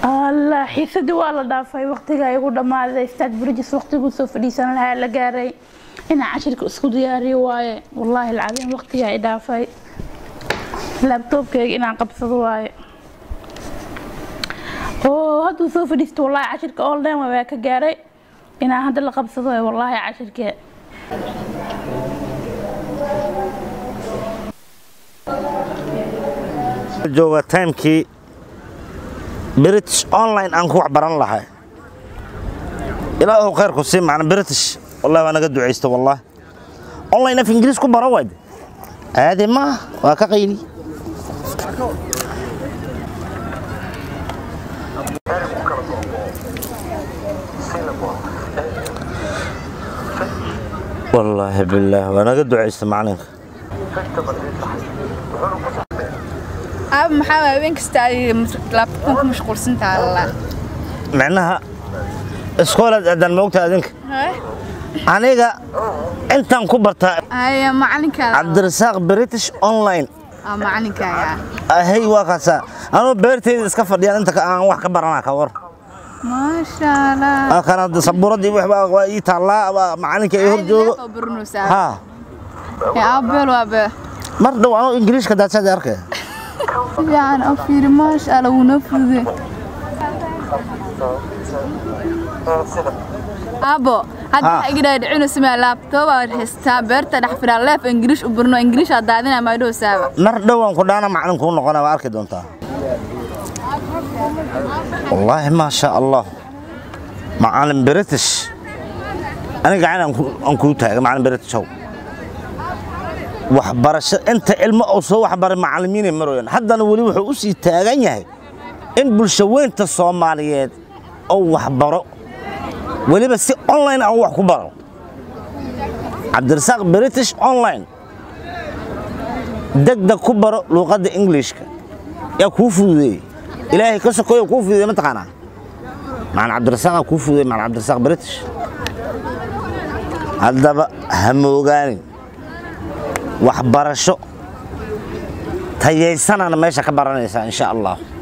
allah xiisadii waa la dhaafay waqtigaa igu dhammaaday staad burjis waqtiguu soo fadhiisan lahaa la gaaray inaan cashirka isku diyaariyo waaye wallaahi alcadiim waqtigaa i dhaafay laabtoobkayga inaan qabsado waaye oo hadduu soo fadhiisto wallaahi cashirka online waa ka gaaray inaan hadda la qabsado waaye wallaahi cashirkee jooga timekii british online aan ku wax baran lahay ilaahu khayrku sii macna british wallahi waa naga ducaysta wallahi online af ingiriis ku baro wayd caadi ma waa ka qayli wallaahi billaah waa naga ducaysta macalinka aab maxaa waay habeen kasta ay laabtoobkan ku mashquulsan tahay alla micnaha iskoolaad aadaan moogta adinka aniga intaan ku bartaa haya macalinkaada cabdirasaaq british online aa macalinkaaga ahay waa kaasaa anuu beerteyda iska fadhiyaan inta ka- aan wax ka baranaa ka war maasha allah kana sabuuradii waxba waa ii taallaa waa macalinka ii hor joogo baranaysaa ha yaa aabeel waabe mar dhow anuu ingiriishka daadsaad arkay si fiican oo fiiri maasha allah wuuna fudude aabo hadda Ha. waxaa iga dhaadhicinaysa maa laabtoob aad haystaa beerta dhex firaa leef ingiriish u barno ingiriish aad daadinaa maadhow saaba mar dhowaan ku dhaana macalin kuu noqona waa arki doontaa wallaahi maa sha allah macalin british aniga gacan aan ku- aan kuu taaga macalin britishow waxbarasho inta ilmo uu soo waxbaray macalimiinay marooyaan haddana weli wuxuu u sii taagan yahay in bulsho weynta soomaaliyeed uu waxbaro weliba si online aan wax ku baro cabdirasaaq british online degdeg ku baro luuqadda englishka yaa kuu fududeeyey ilaahay ka sokoyo kuu fududeey mataqaanaa macalin cabdirasaaqaa kuu fududeey macalin cabdirasaaq british haddaba ha moogaanin waxbarasho tayaysanana meesha ka baranaysaa insha allah